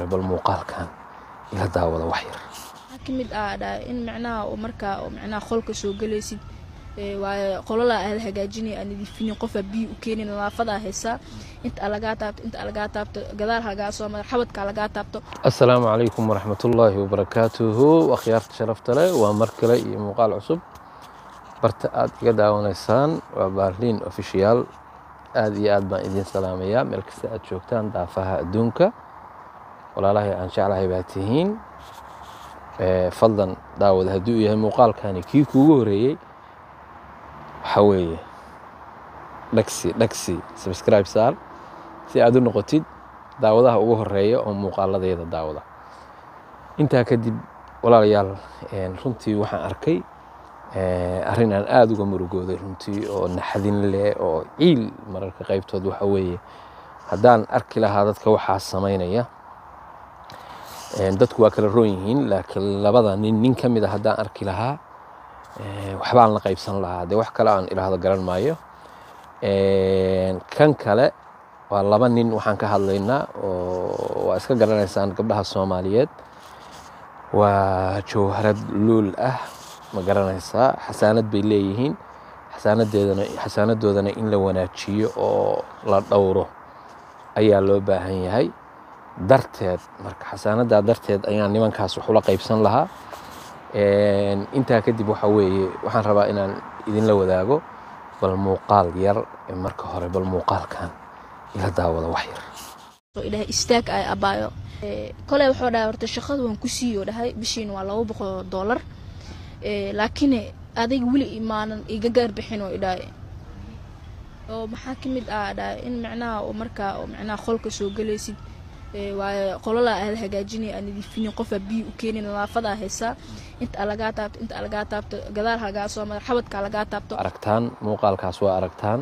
hore bal muuqaalkan ila daawada wax yar waxaa ka mid ah dha in micnaha oo markaa oo micnaha qolka soo galaysid ee waayo qolala aad hagaajinay aan nadiifinin qofaa biyo u keenin nadaafadaa haysaa inta lagaa taabto inta lagaa taabto gadaal hagaa soo mara xabadka lagaa taabto asalaamu calaykum waraxmatullaahi wabarakaatuhu akhyaarta sharafta leh waa mar kale iyo muuqaal cusub barta aad iga daawanaysaan waa baarliin ofishiyaal aad iyo aad baan idiin salaamayaa meel kasta aad joogtaan daafaha adduunka walaalahay aan jeclahay baa tihiin fadlan daawada hadduu yahay muuqaalkani kii kuugu horeeyey waxaa weeye dhagsi dhagsi subscribe saar si aad u noqotid daawadaha ugu horeeya oo muuqaaladayda daawada intaa kadib walaalayaal runtii waxaan arkay arrin aan aada uga murugooday runtii oo naxdin leh oo ciil mararka qaybtood waxa weeye haddaan arki lahaa dadka waxaa samaynaya dadku waa kala roon yihiin laakiin labada nin nin ka mid a haddaan arki lahaa waxbaan la qaybsan lahaa dee wax kale aan idhaahdo garan maayo kan kale waa laba nin waxaan ka hadlaynaa oo waa iska garanaysaan gabdhaha soomaaliyeed waa jawharad luul ah ma garanaysaa xasaanad bay leeyihiin xasaanadeedana xasaanadoodana in la wanaajiyo oo la dhowro ayaa loo baahan yahay darteed marka xasaanadaa darteed ayaan nimankaas wax ula qaybsan lahaa intaa kadib waxa weeye waxaan rabaa inaan idinla wadaago bal muuqaal yar marka hore bal muuqaalkan ila daawada wax yar idhahay istaag ay abaayo koley wuxuu dhahay horta shaqada waan ku siiyo dhahay bishiina waa laba boqol doolar laakiin adiga weli imaanan iga gaarbixin oo idhahay oo maxaa ka mid ah dhahay in micnaha oo markaa oo micnaha qolka soo galaysid waayo qolala aad hagaajinay aan nadiifinin qofaa biyo u keenin nadaafadaa haysaa inta lagaa taabto inta lagaa taabto gadaal hagaa soo mara xabadka lagaa taabto aragtaan muuqaalkaas waa aragtaan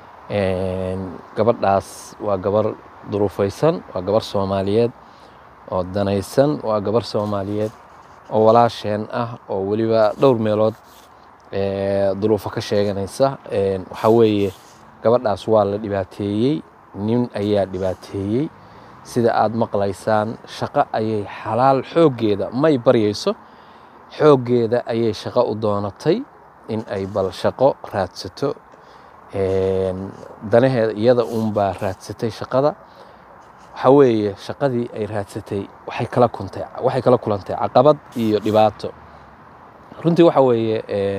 gabadhaas waa gabar duruufaysan waa gabar soomaaliyeed oo danaysan waa gabar soomaaliyeed oo walaasheen ah oo weliba dhowr meelood duruufo ka sheeganaysa waxaa weeye gabadhaas waa la dhibaateeyey nin ayaa dhibaateeyey sida aad maqlaysaan shaqo ayay xalaal xooggeeda may baryayso xooggeeda ayay shaqo u doonatay in ay bal shaqo raadsato danaheeda iyada uunbaa raadsatay shaqada waxaa weeye shaqadii ay raadsatay waxay kala kuntay waxay kala kulantay caqabad iyo dhibaato runtii waxa weeye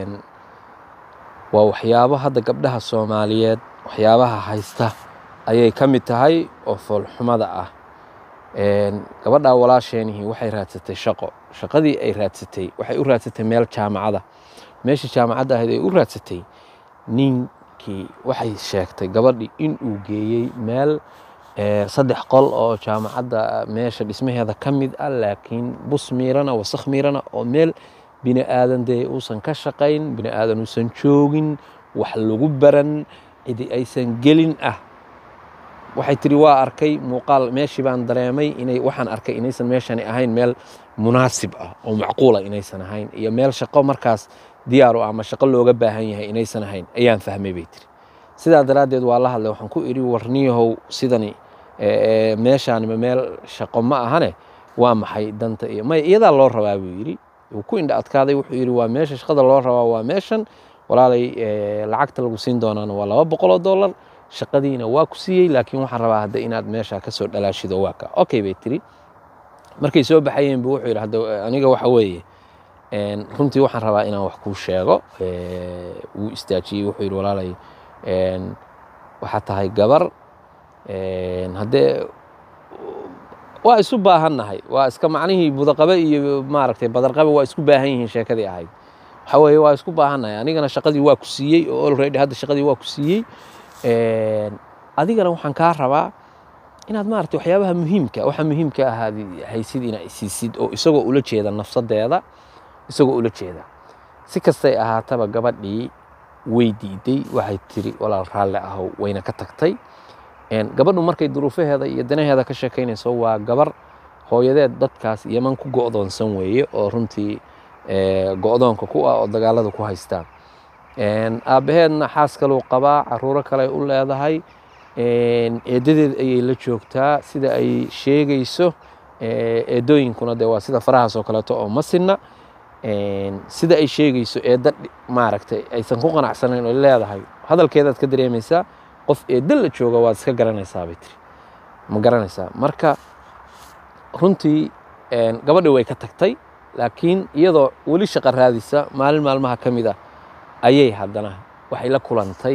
waa waxyaabo hadda gabdhaha soomaaliyeed waxyaabaha haysta ayay ka mid tahay oo foolxumada ah gabadhaa walaasheenihii waxay raadsatay shaqo shaqadii ay raadsatay waxay u raadsatay meel jaamacada meeshii jaamacadda ahayd ay u raadsatay ninkii waxay sheegtay gabadhii in uu geeyey meel saddex qol oo jaamacadda meesha dhismaheeda ka mid ah laakiin bus miirana wasakh miirana oo meel bini aadan dee uusan ka shaqayn bini aadan uusan joogin wax lagu baran cidi aysan gelin ah waxay tiri waa arkay muuqaal meeshii baan dareemay inay waxaan arkay inaysan meeshani ahayn meel munaasib ah oo macquula inaysan ahayn iyo meel shaqo markaas diyaaru ama shaqo looga baahan yahay inaysan ahayn ayaan fahmay bay tiri sidaa daraaddeed waa la hadlay waxaan ku idhi warniyahow sidani meeshaanima meel shaqo ma ahane waa maxay danta iyo may iyadaa loo rabaa buu yidhi uu ku indha adkaaday wuxuu yidhi waa meesha shaqada loo rabaa waa meeshan walaalay lacagta lagu siin doonaana waa laba boqol oo dollar shaqadiina waa ku siiyey laakiin waxaan rabaa hadda inaad meesha kasoo dhalaashido waa ka okay bay tiri markay soo baxayeen buu wuxuu yidhi hadda aniga waxa weeye runtii waxaan rabaa inaan wax kuu sheego wuu istaajiyey wuxuu yidhi walaalay waxaa tahay gabar haddee waa isu baahannahay waa iska macnihii budaqabe iyo maaragtay badarqabe waa isku baahan yihiin sheekadii ahayd waxaa weeye waa isku baahannahay anigana shaqadii waa ku siiyey oo already hadda shaqadii waa ku siiyey adigana waxaan kaa rabaa inaad maaragtay waxyaabaha muhiimka waxa muhiimka ahaad haysid inaad isiisid oo isagoo ula jeeda nafsadeeda isagoo ula jeeda si kastay ahaataba gabadhii way diiday waxay tiri walaal raalle ahow wayna ka tagtay gabadhu markay duruufaheeda iyo danaheeda ka sheekaynayso waa gabar hooyadeed dadkaas yeman ku go'doonsan weeye oo runtii go'doonka ku ah oo dagaalada ku haystaan aabbaheedna xaas kaluu qabaa caruuro kale u leedahay eedadeed ayay la joogtaa sida ay sheegayso eedooyinkuna dee waa sida farahaas oo kaleeto oo ma sinna sida ay sheegayso eedda maaragtay aysan ku qanacsanayn oo leedahay hadalkeedaad ka dareemaysaa qof eedda la jooga waad iska garanaysaa bay tiri ma garanaysaa marka runtii gabadhii way ka tagtay laakiin iyadoo weli shaqo raadisa maalin maalmaha ka mid a ayay haddana waxay la kulantay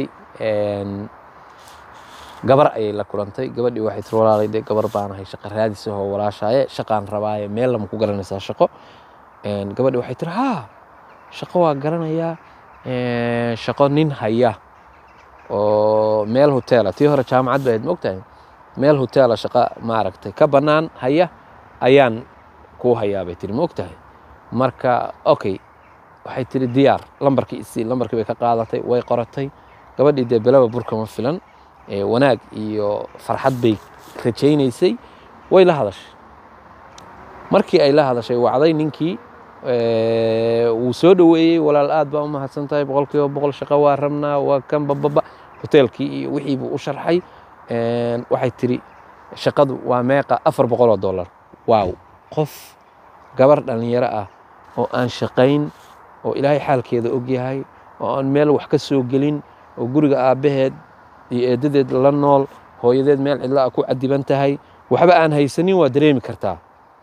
gabar ayay la kulantay gabadhii waxay tiri walaalay dee gabar baanahay shaqo raadisa oo walaashaaye shaqaan rabaaye meel lama ku garanaysaa shaqo gabadhii waxay tiri haa shaqo waa garanayaa shaqo nin haya oo meel hoteela tii hore jaamacad bayd mogtahay meel hoteela shaqo maaragtay ka bannaan haya ayaan kuu hayaa bay tiri mogtahay marka okay waxay tiri diyaar lambarkii isii lambarkii bay ka qaadatay way qoratay gabadhii dee belaba burka ma filan wanaag iyo farxad bay rajaynaysay way la hadashay markii ay la hadashay wacday ninkii wuu soo dhoweeyey walaal aad baa u mahadsan tahay boqol kiiba boqol shaqo waa rabnaa waa kan bababa hoteelkii iyo wixii buu u sharxay waxay tiri shaqadu waa meeqa afar boqol oo dollar waaw qof gabar dhallinyaro ah oo aan shaqayn oo ilaahay xaalkeeda og yahay oo aan meel wax ka soo gelin oo guriga aabbaheed iyo eeddadeed la nool hooyadeed meel cidla ah ku cadiban tahay waxba aan haysanin waa dareemi kartaa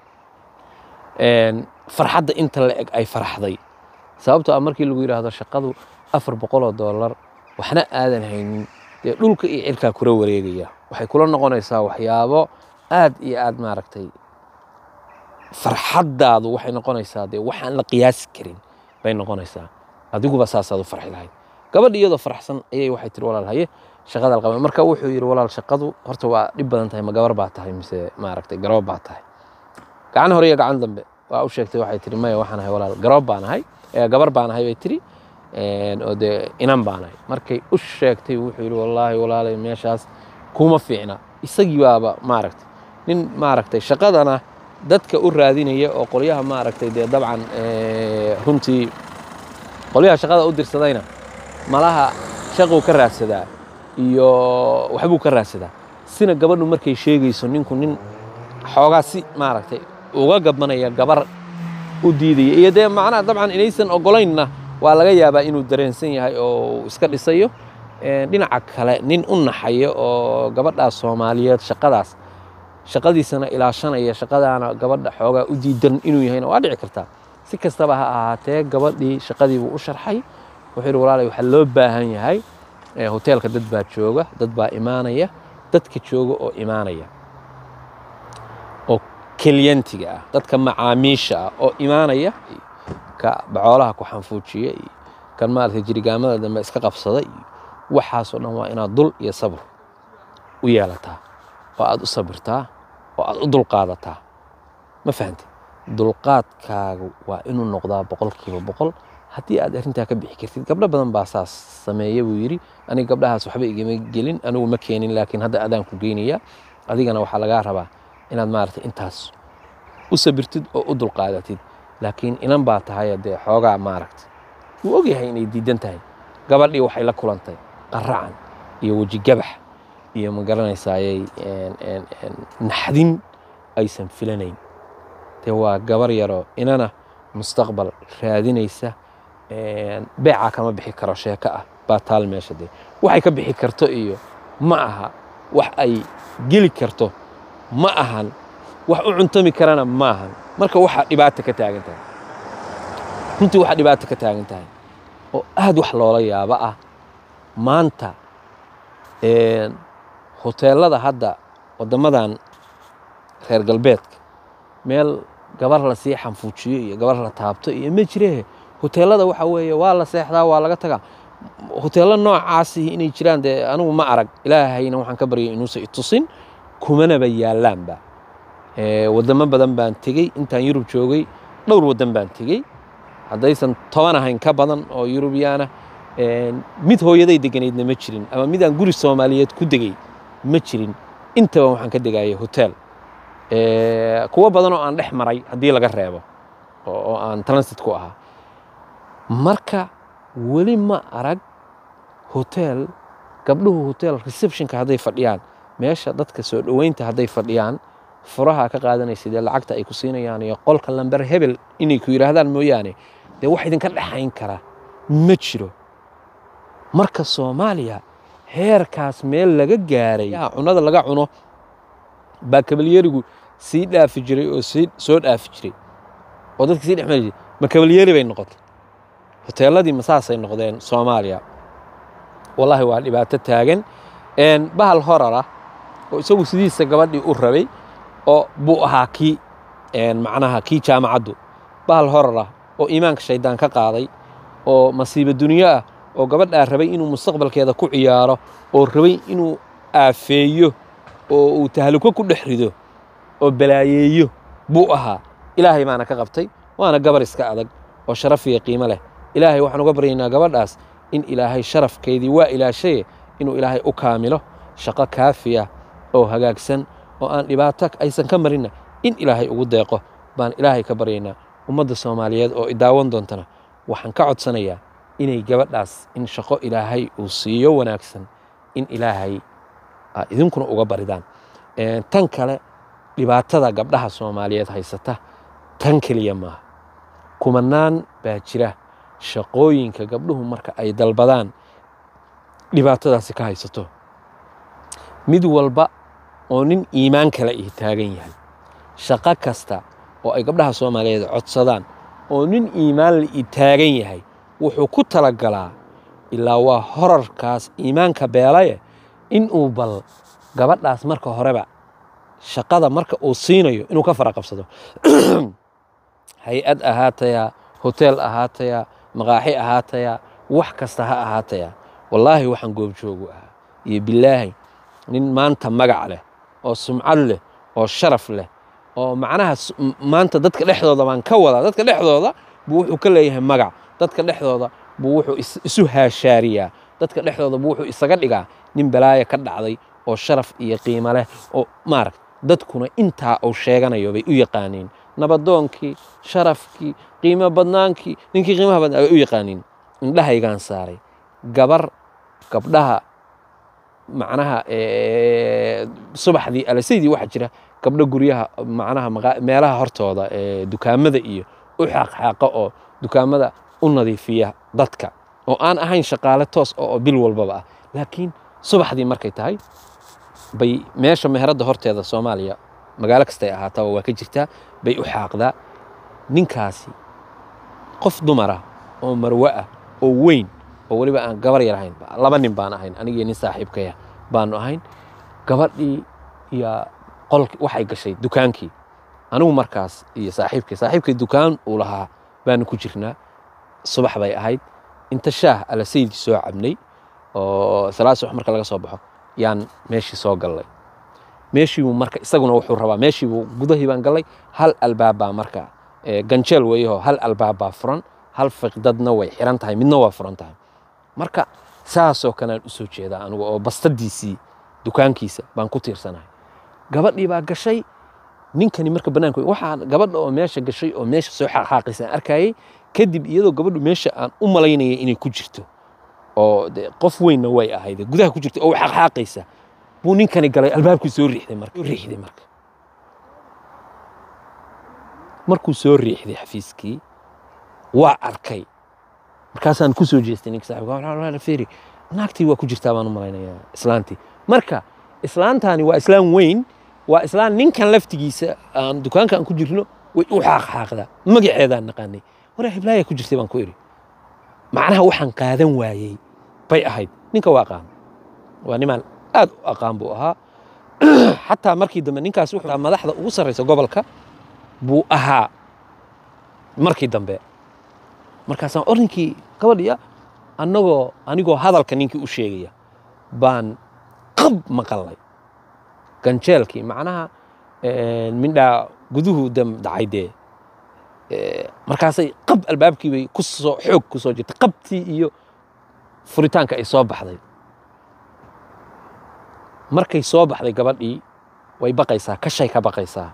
farxadda inta la eg ay faraxday sababtoo ah markii lagu yidhaahdo shaqadu afar boqol oo dollar waxna aadan haynin dee dhulka iyo cirkaa kula wareegaya waxay kula noqonaysaa waxyaabo aad iyo aad maaragtay farxaddaadu waxay noqonaysaa dee waxaan la qiyaasi karin bay noqonaysaa adiguba saasaad u farxi lahayd gabadhi iyadoo faraxsan ayay waxay tiri walaal haye shaqada alqaba marka wuxuu yidhi walaal shaqadu horta waa dhib badan tahay ma gabar baa tahay mise maaragtay garoob baa tahay gacan hore iyo gacan dambe waa u sheegtay waxay tiri maya waxaan ahay walaal garoob baan ahay gabar baan ahay bay tiri oo dee inan baan ahay markay u sheegtay wuxuu yidhi wallaahi walaalay meeshaas kuma fiicna isagii baaba maaragtay nin maaragtay shaqadana dadka u raadinaya oo qolyaha maaragtay dee dabcan runtii qolyaha shaqada u dirsadayna malaha shaquu ka raadsadaa iyo waxbuu ka raadsadaa sina gabadhu markay sheegayso ninku nin xoogaa si maaragtay uga gabanaya gabar u diidaya iyo dee macnaha dabcan inaysan ogolaynna waa laga yaabaa inuu dareensan yahay oo iska dhisayo dhinaca kale nin u naxaya oo gabadhaas soomaaliyeed shaqadaas shaqadiisana ilaashanaya shaqadaana gabadha xoogaa u diidan inuu yahayna waa dhici kartaa si kastaba ha ahaatee gabadhii shaqadiibuu u sharxay wuxuu yidhi walaalay waxaa loo baahan yahay hoteelka dad baa jooga dad baa imaanaya dadka jooga oo imaanaya oo kelyantiga ah dadka macaamiisha ah oo imaanaya ka bacoolaha ku xanfuujiya iyo kan maaragtay jirigaamada dambe iska qabsada iyo waxaasoo dhan waa inaad dul iyo sabr u yeelataa oo aad u sabirtaa oo aad u dulqaadataa ma fahamtid dulqaadkaagu waa inuu noqdaa boqolkiiba boqol haddii aad arrintaa ka bixi kartid gabdho badan baa saas sameeya buu yidhi aniga gabdhahaas waxba igama gelin anigu ma keenin laakiin hadda adaan ku geynaya adigana waxaa lagaa rabaa inaad maaragtay intaas u sabirtid oo u dulqaadatid laakiin inan baa tahay dee xoogaa maaragtay wuu ogyahay inay diidan tahay gabadhii waxay la kulantay qaracan iyo weji gabax iyo ma garanaysayay naxdin aysan filanayn dee waa gabar yaroo inana mustaqbal raadinaysa beecaa kama bixi karo sheeko ah baa taal meesha dee waxay ka bixi karto iyo ma aha wax ay geli karto ma ahan wax u cuntami karana ma ahan marka waxaa dhibaata ka taagan tahay runtii waxaa dhibaata ka taagan tahay oo aad wax loola yaabo ah maanta hoteelada hadda waddamadan reer galbeedka meel gabar la sii xanfuujiyo iyo gabar la taabto iyo ma jiree hoteelada waxa weeye waa la seexdaa waa laga tagaa hoteello noocaasi inay jiraan dee anigu ma arag ilaahayna waxaan ka baryay inuusan itusin kumanaba yaallaanba waddamo badan baan tegey intaan yurub joogay dhowr waddan baan tegey haddaysan toban ahayn ka badan oo yurubiyaana mid hooyaday deganaydna ma jirin ama mid aan guri soomaaliyeed ku degay ma jirin intaba waxaan ka degayay hotel kuwo badan oo aan dhex maray haddii laga reebo oo aan transit ku ahaa marka weli ma arag hotel gabdhuhu hotel receptionka hadday fadhiyaan meesha dadka soo dhoweynta hadday fadhiyaan furaha ka qaadanaysid ee lacagta ay ku siinayaan iyo qolka lamber hebel inay ku yidhaahdaan mooyaane dee wax idinka dhexayn kara ma jiro marka soomaaliya heerkaas meel laga gaaray cunada laga cuno baa kabalyerigu sii dhaafi jiray oo sii soo dhaafi jiray oo dadka sii dhexmari jiray ma kabalyeri bay noqotay hoteeladii masaasay noqdeen soomaaliya wallaahi waa dhibaato taagan bahal horara oo isagu sidiisa gabadhii u rabay oo buu ahaa kii macnaha kii jaamacaddu bahal horara oo iimaanka shaydaan ka qaaday oo masiibo dunyo ah oo gabadhaa rabay inuu mustaqbalkeeda ku ciyaaro oo rabay inuu aafeeyo oo uu tahluko ku dhex rido oo balaayeeyo buu ahaa ilaahay baana ka qabtay waana gabar iska adag oo sharaf iyo qiimo leh ilaahay waxaan uga baryaynaa gabadhaas in ilaahay sharafkeedii waa ilaashaye inuu ilaahay u kaamilo shaqo kaafiya oo hagaagsan oo aan dhibaato aysan ka marinna in ilaahay ugu deeqo baan ilaahay ka baryaynaa ummadda soomaaliyeed oo idaawan doontana waxaan ka codsanayaa inay gabadhaas in shaqo ilaahay uu siiyo wanaagsan in ilaahay idinkuna uga baridaan tan kale dhibaatada gabdhaha soomaaliyeed haysata tan keliya maaha kumanaan baa jira shaqooyinka gabdhuhu marka ay dalbadaan dhibaatadaasi ka haysato mid walba oo nin iimaan kale ih taagan yahay shaqo kasta oo ay gabdhaha soomaaliyeed codsadaan oo nin iimaan la ii taagan yahay wuxuu ku talagalaa ilaa waa horarkaas iimaanka beelaye inuu bal gabadhaas marka horeba shaqada marka uu siinayo inuu ka fara qabsado hay-ad ahaatayaa hoteel ahaatayaa maqaaxi ahaatayaa wax kasta ha ahaatayaa wallaahi waxaan goobjoogu ahaa iyo bilaahi nin maanta magac leh oo sumcad leh oo sharaf leh oo macnaha maanta dadka dhexdooda baan ka wadaa dadka dhexdooda buu wuxuu ka leeyahay magac dadka dhexdooda buu wuxuu isu haashaariyaa dadka dhexdooda buu wuxuu isaga dhigaa nin balaaya ka dhacday oo sharaf iyo qiimo leh oo maaragt dadkuna intaa uu sheeganayo bay u yaqaaniin nabadoonkii sharafkii qiimo badnaankii ninkii qiimaha badnaa bay u yaqaaniin indhahaygaan saaray gabar gabdhaha macnaha subaxdii alasaydii waxaa jira gabdho guryaha macnaha meelaha hortooda dukaamada iyo u xaaqxaaqa oo dukaamada u nadiifiya dadka oo aan ahayn shaqaale toos oo bil walbaba ah laakiin subaxdii markay tahay bay meesha meheradda horteeda soomaaliya magaalo kastay ahaataba waa ka jirtaa bay u xaaqdaa ninkaasi qof dumara oo marwe ah oo weyn oo weliba aan gabar yar ahayn laba nin baan ahayn anigii nin saaxiibkaya baanu ahayn gabadhii iyo qolki waxay gashay dukaankii anigu markaas iyo saaxiibkay saaxiibkay dukaan uu lahaa baanu ku jirnaa subax bay ahayd inta shaah alasayidkii soo cabnay oo salaad subax marka laga soo baxo yaan meeshii soo gallay meeshiibuu marka isaguna wuxuu rabaa meeshiibuu gudahii baan gallay hal albaabbaa marka ganjeel weeyahoo hal albaabbaa furan hal fiqdadna way xiran tahay midna waa furan tahay marka saasoo kalean u soo jeedaa anigu oo bastadiisii dukaankiisa baan ku tiirsanahay gabadhii baa gashay ninkani marka bannaanka waxaa gabadha oo meesha gashay oo meesha soo xaqxaaqaysa aan arkayay kadib iyadoo gabadhu meesha aan u malaynaya inay ku jirto oo de qof weynna way ahayd gudaha ku jirta oo xaqxaaqaysa buu ninkani galay albaabkii soo riixday marka riixday marka markuu soo riixday xafiiskii waa arkay markaasaan ku soo jeestay ninka saaxiibka feeri naagtii waa ku jirtaa baan u malaynayaa islaantii marka islaantaani waa islaan weyn waa islaan ninkan laftigiisa aan dukaanka aan ku jirno way u xaaqxaaqdaa magaceedaan naqaanay waraa hiblaaya ku jirtay baan ku idhi macnaha waxaan qaadan waayey bay ahayd ninka waa aqaan waa nimaan aad u aqaan buu ahaa xataa markii dambe ninkaas wuxuu madaxda ugu sarraysa gobolka buu ahaa markii dambe markaasaan orinkii gabadhiya annagoo anigoo hadalka ninkii u sheegaya baan qab maqalnay ganjeelkii macnaha mindhaa guduhu dam dhacay dee markaasay qab albaabkii bay ku soo xoog ku soo jirtay qabtii iyo furitaanka ay soo baxday markay soo baxday gabadhii way baqaysaa kashay ka baqaysaa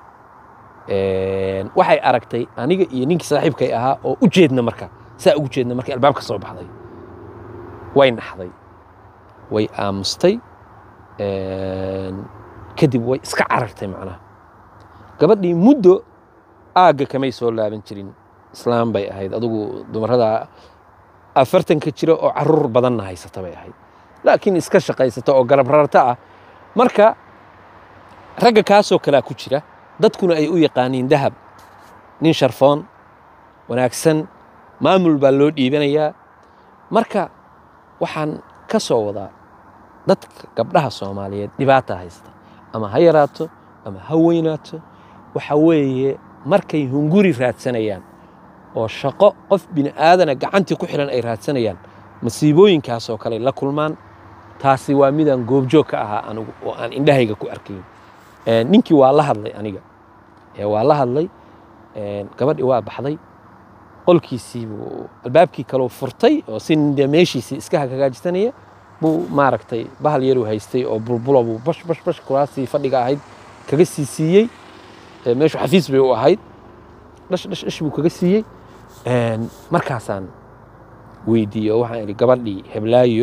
waxay aragtay aniga iyo ninkii saaxiibkay ahaa oo u jeedna marka saa ugu jeedna markay albaabka soo baxday way naxday way aamustay kadib way iska carartay macnaha gabadhii muddo aagga kamay soo laaban jirin islaam bay ahayd adugu dumarada afartanka jira oo caruur badanna haysata bay ahayd laakiin iska shaqaysata oo garab rarta ah marka ragga kaasoo kalea ku jira dadkuna ay u yaqaaniin dahab nin sharfoon wanaagsan maamul baa loo dhiibanayaa marka waxaan ka soo wadaa dadka gabdhaha soomaaliyeed dhibaata haysta ama ha yaraato ama ha weynaato waxa weeye markay hunguri raadsanayaan oo shaqo qof bini aadana gacantii ku xihan ay raadsanayaan masiibooyinkaasoo kale la kulmaan taasi waa midaan goobjoog ka ahaa anigu oo aan indhahayga ku arkayn ninkii waa la hadlay aniga waa la hadlay gabadhii waa baxday qolkiisii buu albaabkii kaleu furtay oo si de meeshiisii iska hagaajisanaya buu maaragtay bahal yaruu haystay oo bulbulo buu bash bash bash kuraasii fadhiga ahayd kaga sii siiyey meeshu xafiis bay u ahayd dhash dhash dhash buu kaga siiyey markaasaan weydiiyey oo waxaan idhi gabadhii heblaayo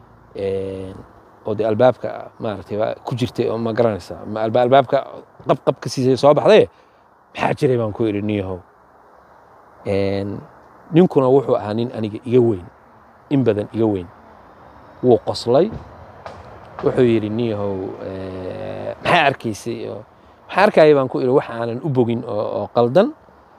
oo dee albaabka maaragtay ku jirtay oo ma garanaysaa albaabka qabqab ka siisay soo baxdaye maxaa jiray baan ku idhi niyahow ninkuna wuxuu ahaa nin aniga iga weyn in badan iga weyn wuu qoslay wuxuu yidhi niyahow maxaa arkaysay oo maxaa arkaya baan ku idhi wax aanan u bogin oo qaldan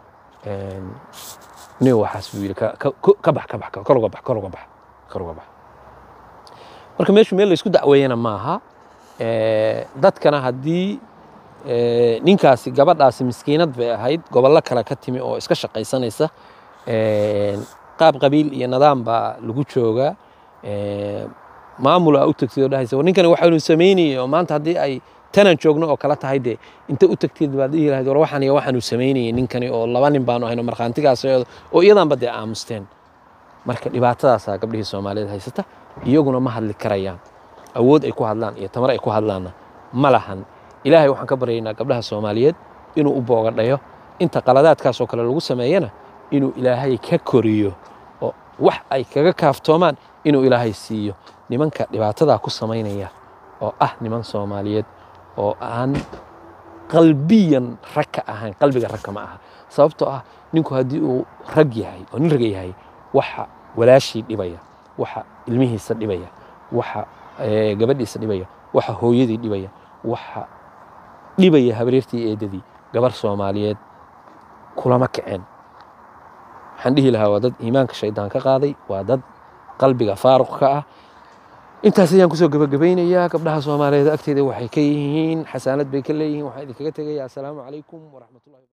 nin waxaas buu yidhi ka bax ka bax kor uga bax kor uga bax kor uga bax marka meeshu meel laysku dacweeyana maaha dadkana haddii ninkaasi gabadhaasi miskiinad bay ahayd gobollo kale ka timi oo iska shaqaysanaysa qaab qabiil iyo nidaam baa lagu joogaa maamul aa u tagtid oo dhahaysa war ninkani waxaanu samaynayay oo maanta haddii ay tanaan joogno oo kala tahay dee inta u tagteed baad dhihi lahayd war waxaan iyo waxaanu samaynayay ninkani oo laba nin baanu ahayno markhaantigaas oo iyadaanba dee aamusteen marka dhibaatadaasaa gabdhihii soomaaliyeed haysata iyaguna ma hadli karayaan awood ay ku hadlaan iyo tamar ay ku hadlaanna ma lahan ilaahay waxaan ka baryaynaa gabdhaha soomaaliyeed inuu u boogadhayo inta qaladaadkaasoo kale lagu sameeyana inuu ilaahay ka koriyo oo wax ay kaga kaaftoomaan inuu ilaahay siiyo nimanka dhibaatadaa ku samaynaya oo ah niman soomaaliyeed oo aan qalbiyan rag ka ahayn qalbiga ragka ma aha sababtoo ah ninku haddii uu rag yahay oo nin raga yahay waxa walaashii dhibaya waxa ilmihiisa dhibaya waxa gabadhiisa dhibaya waxa hooyadii dhibaya waxa dhibaya habareertii eedadii gabar soomaaliyeed kulama kaceen waxaan dhihi lahaa waa dad iimaanka shaydaan ka qaaday waa dad qalbiga faaruq ka ah intaas ayaan kusoo gabagabaynayaa gabdhaha soomaaliyeed agteeda waxay ka yihiin xasaanad bay ka leeyihiin waxaan idinkaga tegayaa assalaamu calaykum waraxmatullahi